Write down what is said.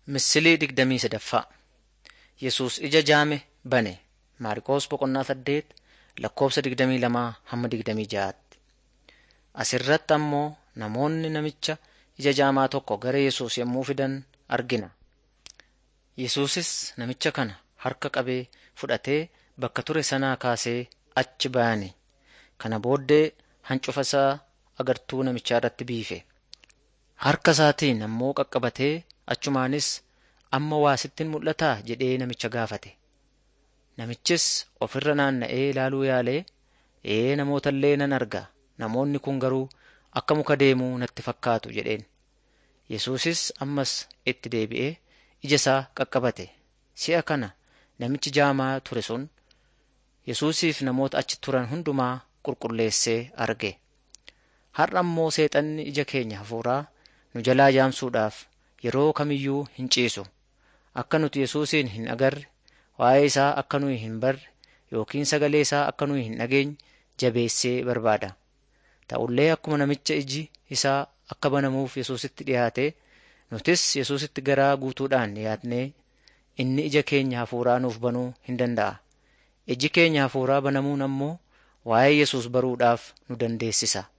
Misilii digdamii sadaffaa Yesuus ija jaame bane. Maarqos boqonnaa saddeet lakkoofsa digdamii lamaa hamma digdamii ja'aatti. Asirratti ammoo namoonni namicha ija jaamaa tokko gara Yesuus yommuu fidan argina. Yesuusis namicha kana harka qabee fudhatee bakka ture sanaa kaasee achi bayane. Kana booddee hancufa isaa agartuu namichaa irratti biife. Harka isaatiin ammoo qaqqabatee achumaanis amma waa sittin mul'ataa jedhee namicha gaafate. Namichis ofirra naanna'ee ilaaluu yaalee ee namoota illee nan arga namoonni kun garuu akka muka deemuu natti fakkaatu jedheen. Yesuusis ammas itti deebi'ee ija isaa qaqqabate. Si'a kana namichi jaamaa ture sun Yesuusiif namoota achi turan hundumaa qulqulleessee arge. Har'a ammoo seexanni ija keenya hafuuraa nu jalaa jaamsuudhaaf yeroo kamiyyuu hin ciisu. Akka nuti Yesuusin hin agarre, waa'ee isaa akka nuyi hin barre yookiin sagalee isaa akka nuyi hin dhageenye jabeessee barbaada. Ta'ullee akkuma namicha iji isaa akka banamuuf Yesuusitti dhiyaate, nutis Yesuusitti garaa guutuudhaan dhiyaatnee inni ija keenya hafuuraa nuuf banuu hin danda'a. Iji keenya hafuuraa banamuun ammoo waa'ee Yesuus baruudhaaf nu dandeessisa.